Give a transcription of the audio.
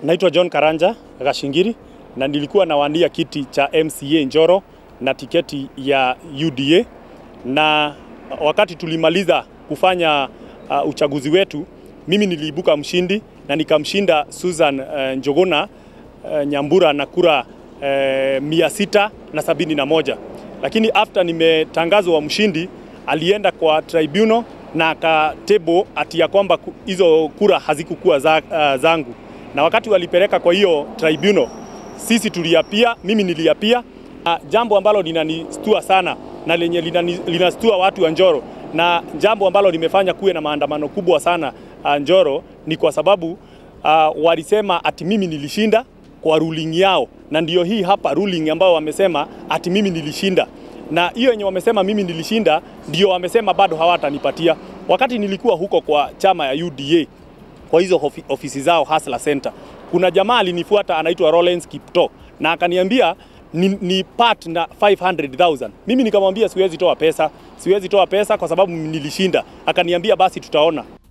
Naitwa John Karanja Gashingiri na nilikuwa nawania kiti cha MCA Njoro na tiketi ya UDA, na wakati tulimaliza kufanya uh, uchaguzi wetu, mimi niliibuka mshindi na nikamshinda Susan uh, Njogona uh, Nyambura na kura uh, mia sita na sabini na moja, lakini after nimetangazwa mshindi alienda kwa tribunal na akatebo ati ya kwamba hizo kura hazikukuwa za, uh, zangu na wakati walipeleka kwa hiyo tribunal, sisi tuliapia, mimi niliapia. Uh, jambo ambalo linanistua sana na lenye linastua watu wa Njoro na jambo ambalo limefanya kuwe na maandamano kubwa sana uh, Njoro ni kwa sababu uh, walisema ati mimi nilishinda kwa ruling yao, na ndio hii hapa ruling ambao wamesema ati mimi nilishinda, na hiyo yenye wamesema mimi nilishinda ndio wamesema bado hawatanipatia. Wakati nilikuwa huko kwa chama ya UDA kwa hizo ofisi zao Hustler Center, kuna jamaa alinifuata anaitwa Rollins Kipto na akaniambia ni, ni part na 500,000. Mimi nikamwambia siwezi toa pesa, siwezi toa pesa kwa sababu nilishinda. Akaniambia basi tutaona.